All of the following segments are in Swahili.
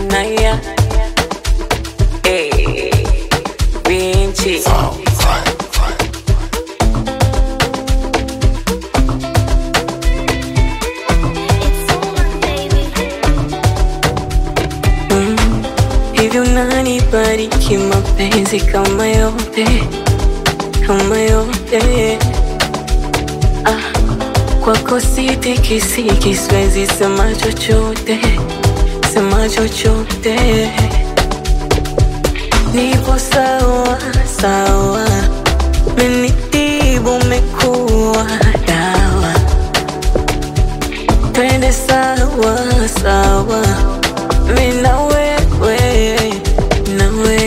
Naya hey, Binchi Hivi unanibariki mapenzi kama yote kama yote ah, kwako sitikisiki, siwezi sema chochote sema chochote, nipo sawa sawa, menitibu mekuwa dawa, twende sawa sawa, mi na wewe nawe,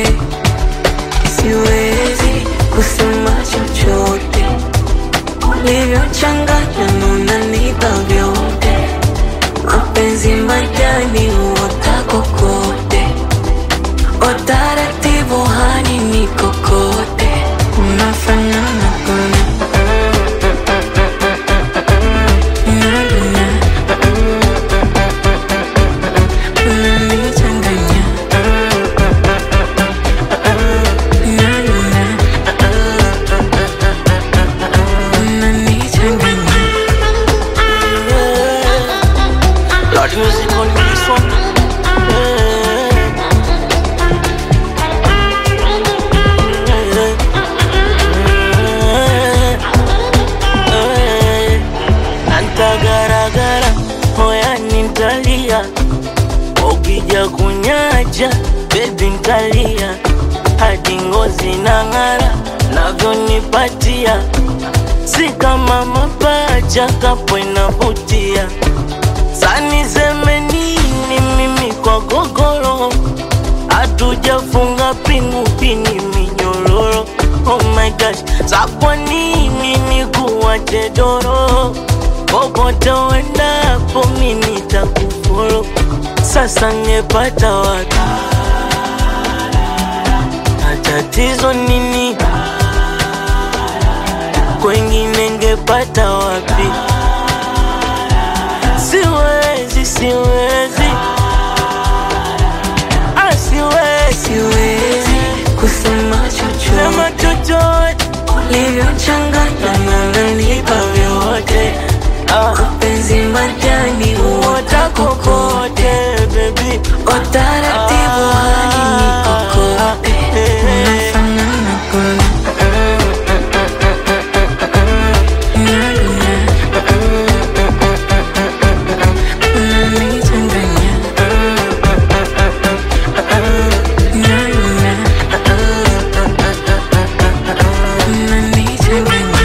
siwezi kusema chochote, ulivyochanganya nunanipa vyote mapenzi majani uota kokote, utaratibu hani ni kokote, unafanana kuna Unaduna. Unanichanganya. Unaduna. Unanichanganya. Lord music on this one. Antagaragara moya nintalia, ukija kunyaja bebi ntalia, hadi ngozi na ng'ara navyonipatia, si kama mapacha kapo inavutia Sani seme nini mimi kwa gogoro Hatujafunga pingu pini minyororo Oh my gosh, sa kwa nini nikuwache doro Popote uendapo mimi nitakufolo Sasa ngepata wapi Na tatizo nini Kwengine ngepata wapi Siwezi, siwezi Ah, siwezi Siwezi kusema chochote Sema chochote ulivyochanganya na unanipa vyote Ah, mapenzi majani uota kokote baby utaratibu hadi ni kokote unafanana kuna Unaduna. Unanichanganya. Unaduna. Unanichanganya.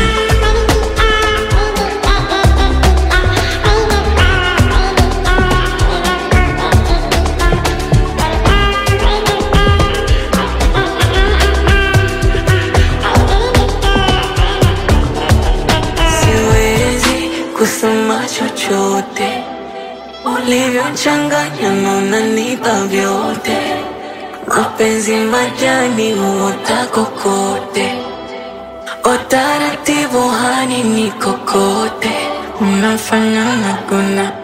Siwezi kusema chochote ulivyochanganya na unanipa vyote, mapenzi majani huota kokote, utaratibu hani ni kokote, unafanana kuna